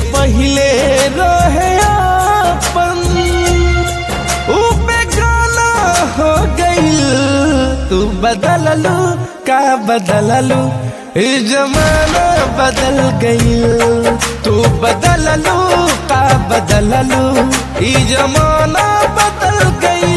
पहले रहे अपन ऊ बेगाना हो गईल तू बदललू का बदललू ई जमाना बदल गईल तू बदललू का बदललू ई जमाना बदल गईल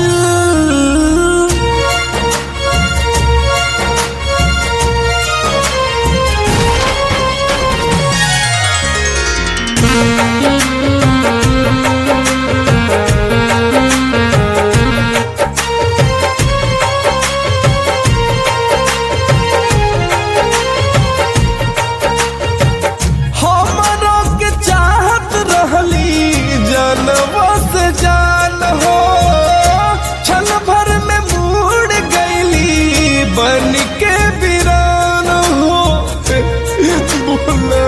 हमारा के चाहत रहली जानवा से जान हो छल भर में मुड़ गईली बन के वीरान हो बोला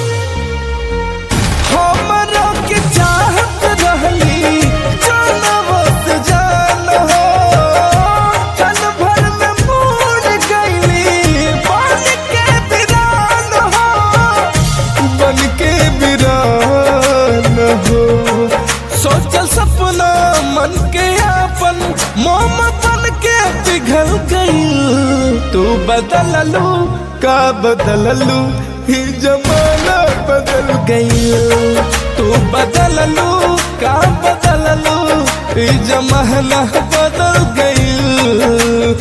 हमारा के चाहत रहली जानवा से जान हो छल भर में मुड़ गईली बन के वीरान हो बन के वीरान हो सोचल सपना मन के आपन मोम बन के पिघल गई तू बदललू का बदललू ही जमाना बदल गई तू बदललू का बदललू ही जमाना बदल गई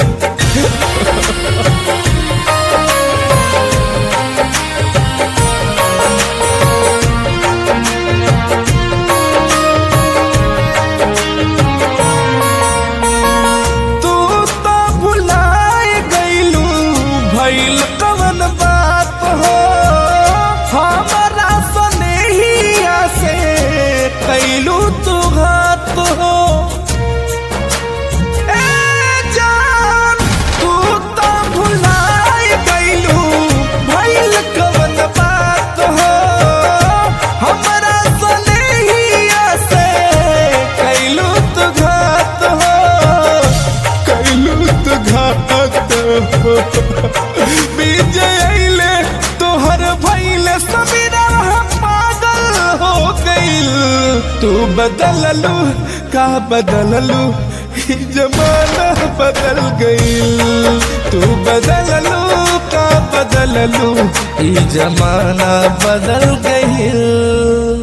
तू तो भुलाए गईलू भइल कवन बात हो हमारा सनेहिया से कैलू तू घात हो ए जान तू तो भुलाए गईलू भइल कवन बात हो हमारा सनेहिया से कैलू तू घात हो कैलू तू घात हो विजय अइले तोहर भइले समीरा पागल हो गइल तू बदललू का बदललू ई जमाना बदल गइल तू बदललू का बदललू ई जमाना बदल गइल